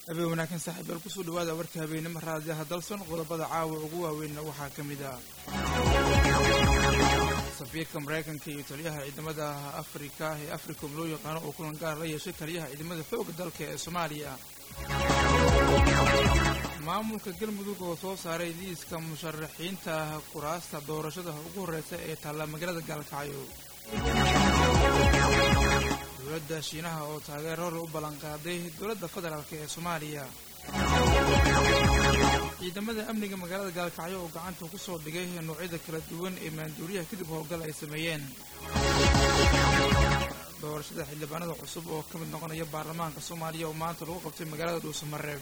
habeen wanaagsan saaxiibayaal kusoo dhawaada warka habeenimo raadiyaha dalson qodobada caawa ugu waaweynna waxaa ka mid ah safiirka maraykanka iyo taliyaha ciidamada afrika ee africom loo yaqaano oo kulan gaar la yeeshay taliyaha ciidamada xoogga dalka ee soomaaliya maamulka galmudug oo soo saaray liiska musharaxiinta kuraasta doorashada ugu horreysa ee taalla magaalada gaalkacyo dowladda shiinaha oo taageer hore u ballanqaaday dowladda federaalk ee soomaaliya ciidamada amniga magaalada gaalkacyo oo gacanta ku soo dhigay noocyada kala duwan ee maanduuriyaha kadib howlgal ay sameeyeen doorashada xildhibaanada cusub oo ka mid noqonaya baarlamaanka soomaaliya oo maanta lagu qabtay magaalada dhuusamareeb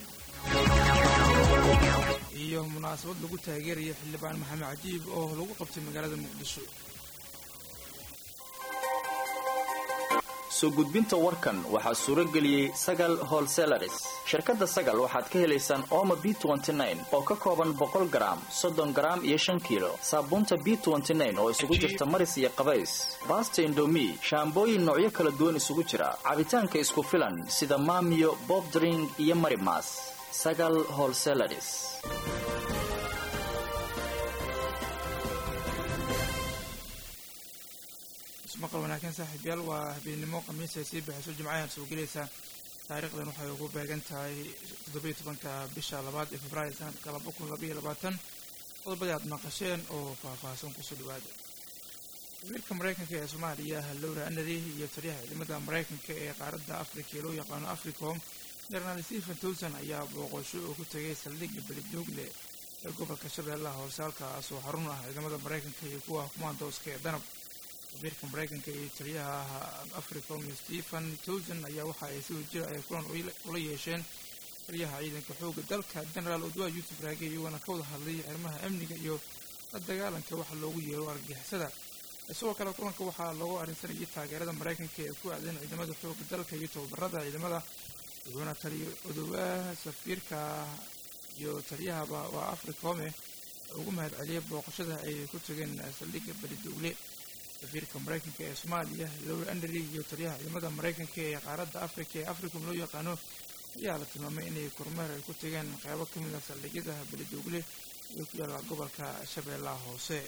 iyo munaasabad lagu taageeraya xildhibaan maxamed cajiib oo lagu qabtay magaalada muqdisho soo gudbinta warkan waxaa suuro geliyey sagal holselaris shirkadda sagal waxaad ka helaysaan ooma b oo ka kooban boqol garaam soddon garaam iyo shan kiilo saabuunta b oo isugu jirta maris iyo qabays baasta indomi shaambooyin noocyo kala duwan isugu jira cabitaanka isku filan sida maamiyo bobdring iyo marimas sagal holselaris maqal wanaagsan saaxiibyaal waa habeennimo khamiis ay sii baxayso jimcahan soo gelaysa taariikhdan waxay ugu beegan tahay toddobiyo tobanka bisha labaad ee februaayo sanadka laba kun labaiyo labaatan qodobadii aad maqasheen oo faahfaahsan kusoo dhawaada safiirka maraykanka ee soomaaliya lowra anary iyo taliyaha ciidamada maraykanka ee qaaradda afrika ee loo yaqaano africom jenaraal stephen towson ayaa booqosho oo ku tegay saldhigga beledoogle ee gobolka shabeellaha hoose halkaas oo xarun ah ciidamada maraykanka iyo kuwa kumaandooska ee danab safiirka maraykanka iyo taliyaha africom iyo stephen towson ayaa waxa ay si wajira ay kulan ula yeesheen taliyaha ciidanka xoogga dalka genaraal odwa yuusuf raage iyagoona ka wada hadlay arrimaha amniga iyo la dagaalanka waxa loogu yeero argagixisada isagoo kale kulanka waxaa loogu arrinsanayay taageerada maraykanka ee ku aadan ciidamada xoogga dalka iyo tababarada ciidamada wuxuuna taliya odowaha safiirka iyo taliyahaba waa africome ugu mahad celiyay booqashada ay ku tageen saldhigga beledowle safiirka maraykanka ee soomaaliya lowra andary iyo taliyaha ciidamada maraykanka ee qaaradda afrika ee africom loo yaqaano ayaa la tilmaamay inay kormeer ay ku tageen qeybo ka mid a saldhigyada beledoogle ee ku yaalla gobolka shabeellaha hoose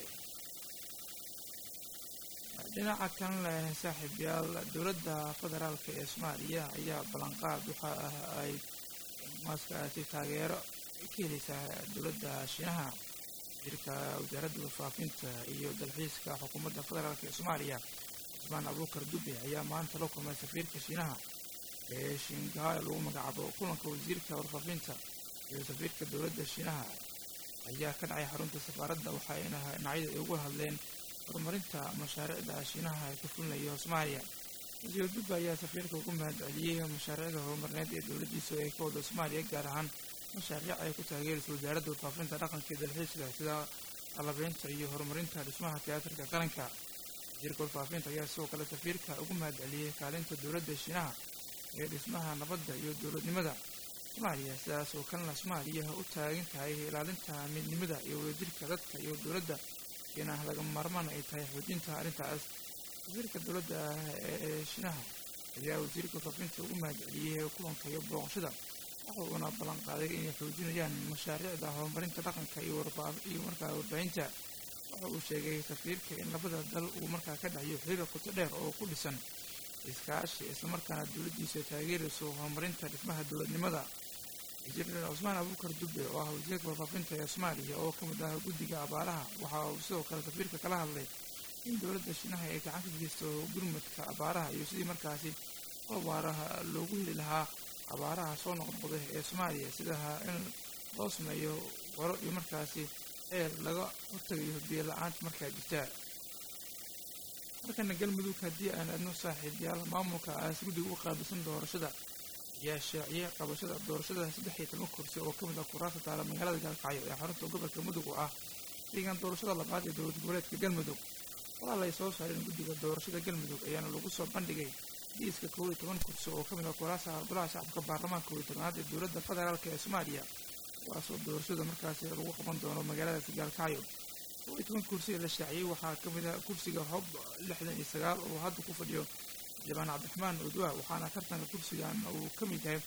dhinaca kan leh saaxiibyaal dowladda federaalka ee soomaaliya ayaa ballanqaad waxa ah ay maaskaasi taageero ka helaysaa dowladda shiinaha wasiirka wasaaradda warfaafinta iyo dalxiiska xukuumadda federaalk ee soomaaliya cusmaan abuukar dube ayaa maanta la kulmay safiirka shiinaha ee shingahay lagu magacaabo kulanka wasiirka warfaafinta iyo safiirka dowladda shiinaha ayaa ka dhacay xarunta safaaradda waxayna dhinacyada ay ugu hadleen horumarinta mashaariicda shiinaha ee ka fulinayo soomaaliya wasiir dube ayaa safiirka ugu mahad celiyey mashaariicda horumarineed ee dowladdiisa ay ka wada soomaaliya gaar ahaan mashaariic ay ku taageeraysa wasaaradda warfaafinta dhaqanka iyo dalxiiska sida qalabeynta iyo horumarinta dhismaha tiyaatarka qaranka wasiirka warfaafinta ayaa sidoo kale safiirka ugu mahad celiyey kaalinta dowladda shiinaha ee dhismaha nabadda iyo dowladnimada soomaaliya sidaas oo kalena soomaaliya u taagan tahay ilaalinta midnimada iyo wadajirka dadka iyo dowladda iyana lagama maarmaan ay tahay xoojinta arrintaas wasiirka dowladda ee shiinaha ayaa wasiirka warfaafinta ugu mahad celiyey kulanka iyo booqashada waxa uuna ballan qaaday inay xoojinayaan mashaariicda horumarinta dhaqanka iyo markaa warbaahinta waxa uu sheegay safiirka in labada dal uu markaa ka dhaxyo xiriir qoto dheer oo ku dhisan iskaashi islamarkaana dowladdiisa taageerayso horumarinta dhismaha dowladnimada wasiir cusmaan abuukar dube oo ah wasiirka warfaafinta ee soomaaliya oo ka mid ah guddiga abaaraha waxa uu sidoo kale safiirka kala hadlay in dowladda shiinaha ay gacan ka geysto gurmadka abaaraha iyo sidii markaasi abaaraha loogu heli lahaa abaaraha soo noqnoqday ee soomaaliya sidaha in loo sameeyo waro iyo markaasi eel laga hortagayo biyo la-aanta markaa jirtaa markana galmudug haddii aan adno saaxiibyaal maamulka aas guddiga u qaabilsan doorashada ayaa shaaciyay qabashada doorashada saddex iyo toban kursi oo ka mid ah kuraasta taala magaalada gaalkacyo ee xarunta gobolka mudug oo ah deegaan doorashada labaad ee dowlad goboleedka galmudug walaal ay soo saareen guddiga doorashada galmudug ayaana lagu soo bandhigay liiska kow iyo toban kursi oo ka mid ah kuraasa golaha shacabka baarlamaanka kow iyo tobanaad ee dowladda federaalk ee soomaaliya kuwaasoo doorashada markaasi lagu qaban doono magaaladaasi gaalkacyo kow iyo toban kursi ee la shaaciyey waxaa ka mid ah kursiga hob lixdan iyo sagaal oo hadda ku fadhiyo xildhibaan cabdiraxmaan udwa waxaana tartanka kursigan uu ka mid yahay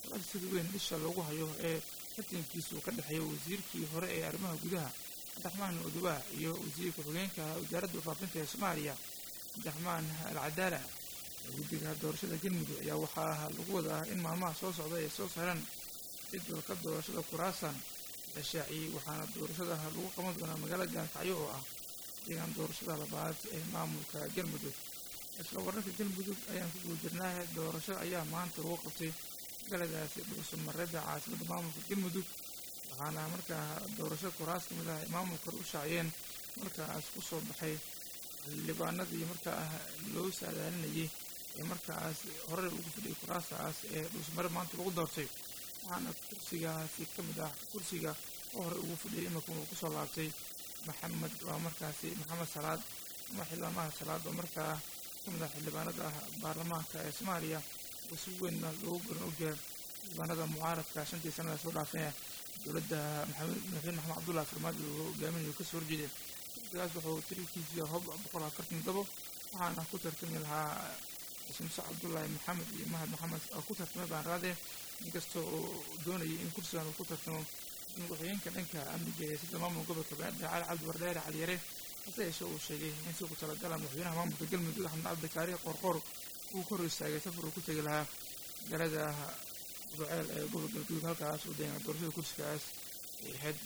dagaal sida weyn isha loogu hayo ee tartankiisu ka dhexeeya wasiirkii hore ee arrimaha gudaha cabdiraxmaan odowaa iyo wasiirka xogeenka wasaaradda faafinta ee soomaaliya cabdiraxmaan alcadaala guddiga doorashada galmudug ayaa waxaa lagu wadaa in maalmaha soo socda ay soo saaraan jadwalka doorashada kuraasan la shaaciyey waxaana doorashada lagu qaban doonaa magaalada gaalkacyo oo ah deegaan doorashada labaad ee maamulka galmudug isla wararka galmudug ayaan ku guda jirnaahe doorasho ayaa maanta lagu qabtay magaaladaasi dhuusamareeda caasimadda maamulka galmudug waxaana markaa doorasho kuraas ka mid ah ay maamulka u shaaciyeen markaas ku soo baxay xildhibaanadii markaa loo saadaalinayay ee markaas hore ugu fadhiyay kuraastaas ee dhuusmare maanta lagu doortay waxaana kursigaasi ka mid ah kursiga oo hore ugu fadhiyay iminka uu kusoo laabtay maxamed waa markaasi maxamed salaad ama xildhibaanmaha salaad oo markaa ka mid ah xildhibaanada baarlamaanka ee soomaaliya oo si weynna loogu garan ogyahay xildhibaanada mucaaradka shantii sanada soo dhaafeen dowladda madaxweyne maxamed cabdullahi farmaajo uu hogaaminayo kasoo horjeeday kursigaas wuxuu tirikiisa hob boqol afartan todobo waxaana ku tartami lahaa shamse cabdullaahi maxamed iyo mahad maxamed oo ku tartamay baan raade inkastoo uu doonayay in kursigan uu ku tartamo madaxweyeenka dhanka amniga ee sida maamulka gobolka banaadir cali cabdi wardheere caliyare hase yeeshee uu sheegay in si ku talagala madaxweynaha maamulka galmudug axmed cabdikaari qoorqoor uu ka hor istaagay safar uu ku tegi lahaa magaalada buceel ee gobolka galguduud halkaas uu deegaan doorashada kursigaas ay ahayd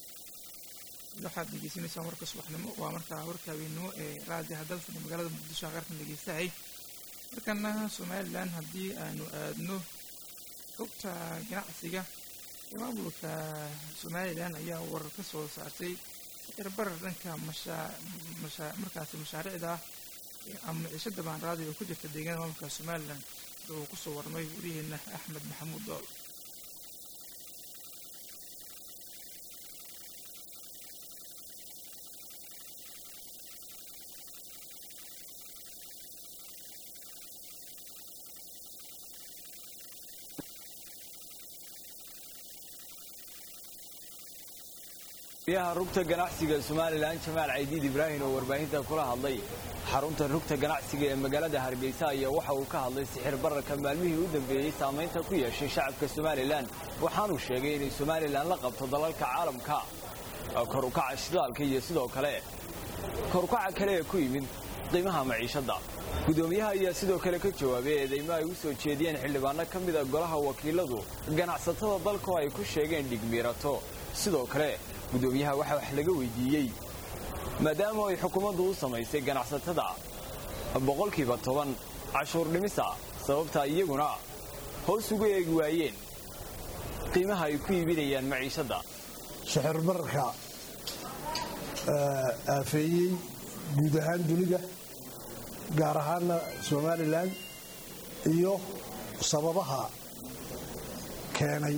waxaad dhegeysanaysaa warka subaxnimo waa markaa warka habeennimo ee raadiha dalfani magaalada muqdisho aqarkan dhegeystahay markana somalilan haddii aanu aadno xogta ganacsiga ee maamulka somalilan ayaa warar ka soo saartay sicir barar dhanka markaasi mashaariicda ama ciishada baanraadi oo ku jirta deegaanada maamulka somalilan sida uu kusoo warmay wariyaheena axmed maxamuud dool yaha rugta ganacsiga somalilan jamaal caydiid ibraahim oo warbaahinta kula hadlay xarunta rugta ganacsiga ee magaalada hargeysa ayaa waxa uu ka hadlay sixir bararka maalmihii u dambeeyey saamaynta ku yeeshay shacabka somalilan waxaanuu sheegay inay somalilan la qabto dalalka caalamka kor ukaca shidaalka iyo sidoo kale kor ukaca kale ee ku yimid qiimaha maciishadda gudoomiyaha ayaa sidoo kale ka jawaabay eedeymo ay u soo jeediyeen xildhibaano ka mida golaha wakiiladu ganacsatada dalkoo ay ku sheegeen dhigmiirato sidoo kale gudoomiyaha waxaa wax laga weydiiyey maadaama ay xukuumaddu u samaysay ganacsatada boqolkiiba toban cashuur dhimisa sababtaa iyaguna hoos ugu eegi waayeen qiimaha ay ku iibinayaan maciishadda sixir bararka aafeeyey guud ahaan dunida gaar ahaanna somalilan iyo sababaha keenay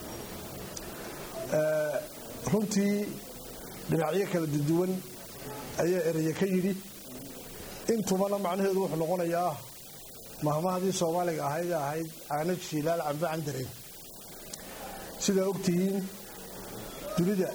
runtii dhinacyo kala duduwan ayaa ereye ka yidhi intubana macnaheedu wuxuu noqonayaa mahmahadii soomaaliga ahayd ee ahayd aanad shiilaal cambe candareen sidaa ogtihiin dunida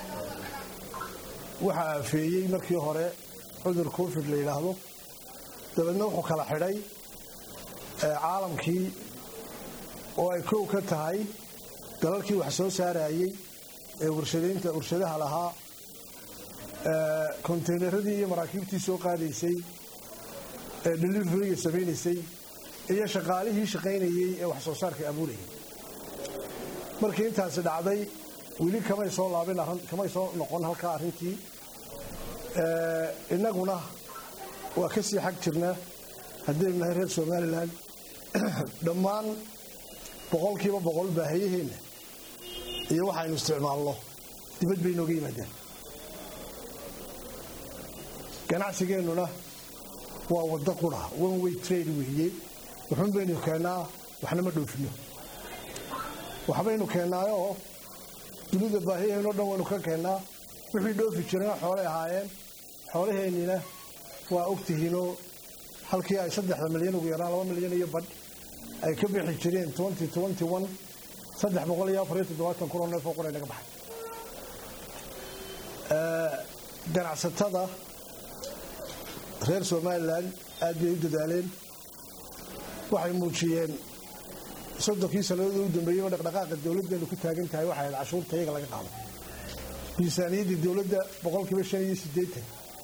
waxaa aafeeyey markii hore cudur covid la yidhaahdo dabeedna wuxuu kala xidhay caalamkii oo ay kow ka tahay dalalkii wax soo saarayey ee warshadaynta warshadaha lahaa konteynaradii iyo maraakiibtii soo qaadaysay ee deliveryga samaynaysay iyo shaqaalihii shaqaynayey ee wax soo saarka abuurayay markii intaasi dhacday weli kamay soo laabin kamay soo noqon halkaa arrintii innaguna waa ka sii xag jirnaa haddaynu nahay reer somalilan dhammaan boqolkiiba boqol baahiyaheenna iyo waxaynu isticmaalno dibad bay nooga yimaadeen ganacsigeennuna waa waddo qura one way trade weeye wuxuun baynu keennaa waxna ma dhoofino waxbaynu keennaayoo dunida baahiyaheenno dhan waynu ka keennaa wixii dhoofi jirana xoolay ahaayeen xoolaheennina waa ogtihiinoo halkii ay saddexda milyan ugu yaraan laba milyan iyo badh ay ka bixi jireen saddex boqol iyo afariyo toddobaatan kun oo neef oo qura naga baxay ganacsatada reer somalilan aad bay u dadaaleen waxay muujiyeen soddonkii sannadood u dambeeyeyba dhaqdhaqaaqa dowladdeenu ku taagan tahay waxay ahayd cashuurta iyaga laga qaado miisaaniyaddii dowladda boqolkiiba shan iyo siddeetan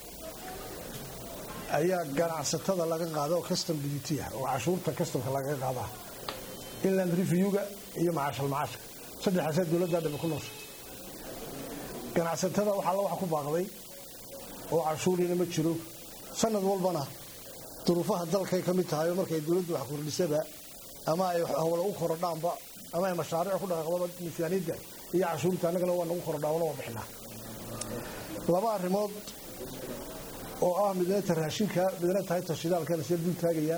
ayaa ganacsatada laga qaada oo custom duty ah oo cashuurta customka lagaga qaadaa inland reviewga iyo macaashal macaashka saddexaasaa dowladda dhabe ku noosha ganacsatada waxaa la wax ku baaqday oo cashuuriina ma jiro sanad walbana duruufaha dalkay ka mid tahay oo markay dowladdu wax kordhisaba ama ay howla u korodhaanba ama ay mashaariic ku dhaqaaqdaba miisaaniyadda iyo cashuurta annagana waa nagu korodhaa wana waa bixinaa laba arrimood oo ah midna ta raashinka midna tahay ta shidaalkana sida dul taagaya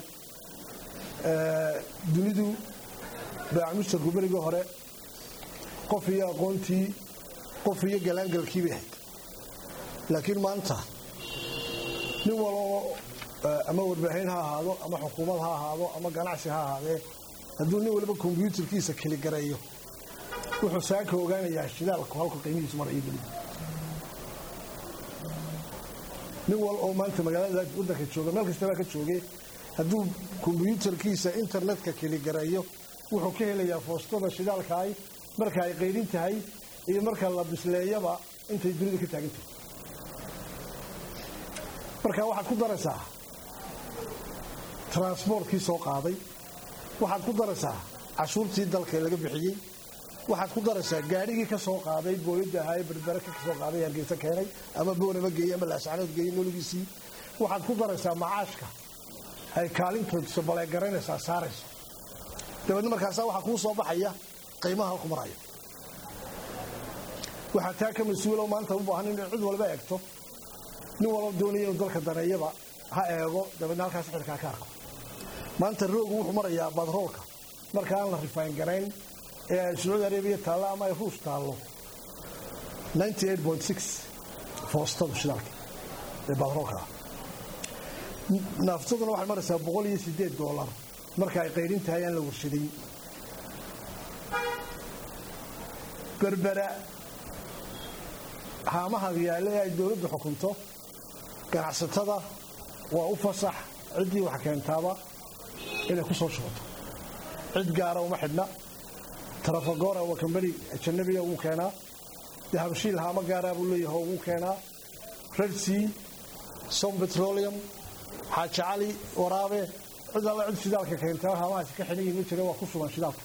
dunidu baacamustarku berigii hore qof iyo aqoontii qof iyo galaangalkii bay ahayd laakiin maanta nin waloo ama warbaahin ha ahaado ama xukuumad ha ahaado ama ganacsi ha ahaadee hadduu nin waliba kombyuutarkiisa keligareeyo wuxuu saaka ogaanayaa shidaalku halku qiimihiisu marayo dunida nin wal oo maanta magaalada waddanka jooga meel kastabaa ka jooge hadduu kombyuutarkiisa internetka keligareeyo wuxuu ka helayaa foostada shidaalkaay marka ay qaydhin tahay iyo marka la bisleeyaba intay dunida ka taagan tahay marka waxaad ku daraysaa transbortkii soo qaaday waxaad ku daraysaa cashuurtii dalka laga bixiyey waxaad ku daraysaa gaadhigii ka soo qaaday booyadda ahaa ee berbere ka soo qaaday hargeysa keenay ama boonama geeyey ama laascanood geeyey nologiisii waxaad ku daraysaa macaashka ay kaalintoodisa baleegaraynaysaa saarayso dabeedna markaasa waxaa kuu soo baxaya qiimaha halku maraya waxaa taa ka mas-uuloo maanta u baahan in cid walba eegto nin walba doonaya inuu dalka daneeyaba ha eego dabeedna halkaas xilkaa ka arko maanta roogu wuxuu marayaa badroolka marka aan la rifayn garayn ee ay sacuudi arabiya taallo ama ay ruus taallo foostadu shidaalka ee badroolka ah naaftaduna waxay maraysaa boqol iyo siddeed doolar marka ay qaydhin tahay aan la warshadayn berbera haamaha yaale ee ay dowladdu xukunto ganacsatada waa u fasax ciddii wax keentaaba inay ku soo shubato cid gaara uma xidhna trafagora waa kambani ajanabiga ugu keenaa dahabshiil haamo gaaraa buu leeyahay ugu keenaa redsea som petroleum xaaji cali waraabe cid alla cid shidaalka keentaa haamahaasi ka xidhan yihin ma jira waa ku sugan shidaalka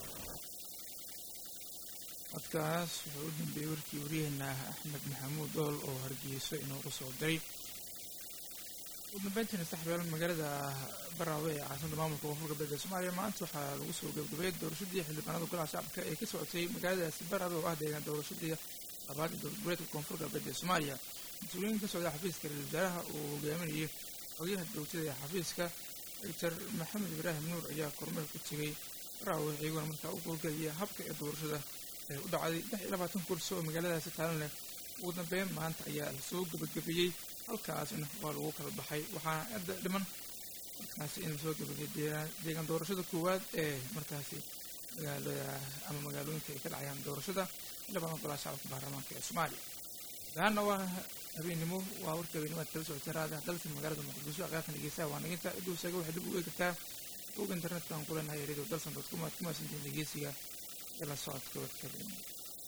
codkaas wuxuu u dambeeyey warkii waryaheena axmed maxamuud dool oo hargeyso inoogu soo diray ugu dambeyntiina saxbeel magaalada baraawe ee caasimada maamulka koonfur galbeed ee soomaaliya maanta waxaa lagu soo gabagabeeyey doorashadii xildhibaanada golaha shacabka ee ka socotay magaaladaasi baraawe oo ah deegaan doorashadii labaad ee dowlad goboleedka koonfur galbeed ee soomaaliya mas-uuliyiin ka socda xafiiska ra-isul wasaaraha uu hogaaminayay xogayaha joogtada ee xafiiska doctor maxamed ibraahim nuur ayaa kormeel ku tegay baraawe iyaguna markaa u howlgelaya habka ee doorashada ee u dhacday lix iyo labaatan kursi oo magaaladaasi taalan leh ugu dambeyn maanta ayaa lasoo gabagabeeyey halkaasna waa lagu kala baxay waxaana hadda dhiman markaasi in lasoo gabagabeeya deegaan doorashada koowaad ee markaasi magaalada ama magaalooyinka ay ka dhacayaan doorashada xildhibaan golaha shacabka baarlamaanka ee soomaaliya dahaana waa habeennimo waa warka habeenimaad kala socotay raada dalka magaalada muqdisho aqyaaqan dhegeysaha waa naginta ciduu isaga waxay dib u eegi kartaa og internetka aan kuleenahay radio dalson dot com aad ku mahadsantihiin dhegeysiga iyo la socodka warka habeennimo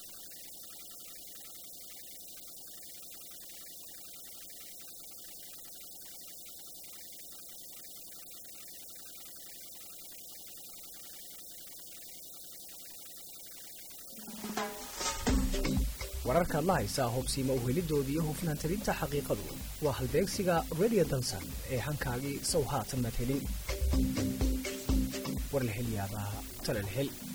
wararkaad la haysaa hubsiima uhelidooda iyo hufnaan tirinta xaqiiqadu waa halbeegsiga radio dansan ee hankaagii sow haatan maad helin warlahelyaabaha talalhel